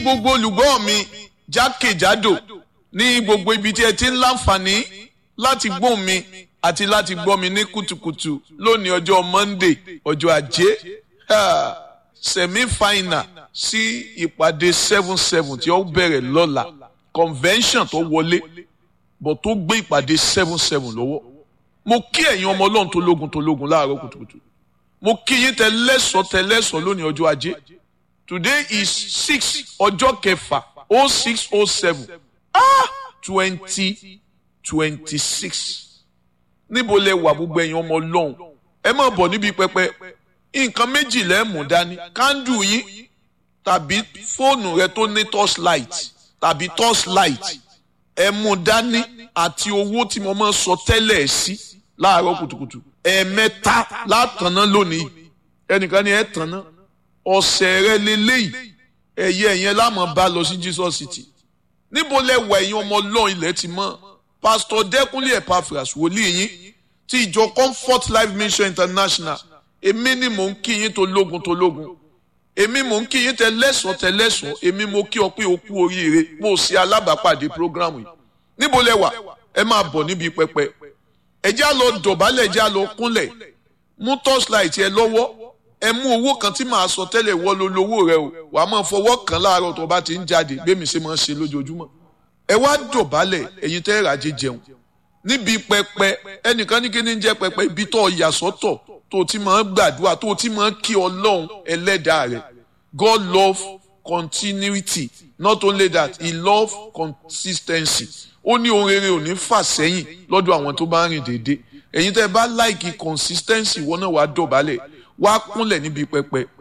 gbogbo olùgbọ́ mi jákèjádò ní gbogbo ibi tí ẹ ti ń láǹfààní láti gbóhùn mi àti láti gbọ́ mi ní kùtùkùtù lónìí ọjọ́ Monday ọjọ́ ajé semi final sí ìpàdé seven seven tí ó bẹ̀rẹ̀ lọ́la convention tó wọlé bọ̀ tó gbé ìpàdé seven seven lọ́wọ́ mo kí ẹ̀yin ọmọ ọlọ́run tó lógun tó lógun láàárọ̀ kùtùkùtù mo kí yín tẹ lẹ́sọ̀ tẹ lẹ́sọ̀ lónìí ọjọ́ ajé today is six ọjọ́ kẹfà oh six oh seven ah twenty twenty six níbo lẹ wà gbogbo ẹ̀yin ọmọ ọlọ́run ẹ má bọ̀ níbi pẹpẹ nǹkan méjì lẹ́ mú dání kándù yín tàbí fóònù rẹ tó ní torchlight tàbí torchlight ẹ mú dání àti owó tí mo máa ń sọ tẹ́lẹ̀ sí láàárọ̀ kùtùkùtù ẹ̀ẹ̀mẹ́ta látàná lónìí ẹnìkan ni ẹ tàná ọ̀sẹ̀ rẹ lélẹ́yìí ẹ̀yẹ ẹ̀yẹn láàmú bá lọ sí Jesus City níbo lẹ wà ẹ̀yin ọmọ ọlọ́run ilẹ̀ ti mọ́ pásítọ̀ dẹ́kunlé Epaphras wòlíì yín ti ìjọ Comfort Life Mission International èmi ni mò ń kí yín tó lógun tó lógun èmi mò ń kí yín tẹ lẹ́sọ̀ọ́ tẹ lẹ́sọ̀ọ́ èmi mo kí ọ pé o kú oríire mo ṣe alábàápàdé programu yìí níbo lẹ wà ẹ máa bọ̀ níbi pẹpẹ ẹ já lọ dọ̀bálẹ̀ ẹ já lọ kúnlẹ̀ mú torchlight ẹ lọ́wọ́ ẹ mú owó kan tí màá sọ tẹ́lẹ̀ wọ́ ló lówó rẹ o wà á máa fọwọ́ kàn láàárọ̀ tó bá ti ń jáde bẹ́ẹ̀mi ṣe máa ń ṣe lójoojúmọ́ ẹ wá dọ̀bálẹ̀ ẹ̀yin tẹ́ ràjẹ́ jẹun níbi pẹpẹ ẹnìkan ní kí ni ń jẹ́ pẹpẹ ibi tó yà sọ́tọ̀ tó ti máa ń gbàdúrà tó ti máa ń kí ọlọ́run ẹlẹ́dàá rẹ̀ God love continuity not only that he love consistency ó ní ohun rere ò ní fà sẹ́yìn lọ́dọ̀ àwọn tó bá ń rìn déédéé ẹ̀yin tẹ́ bá láìkí consistency wọn náà wàá dọ̀bálẹ̀ wàá kúnlẹ̀ níbi pẹpẹ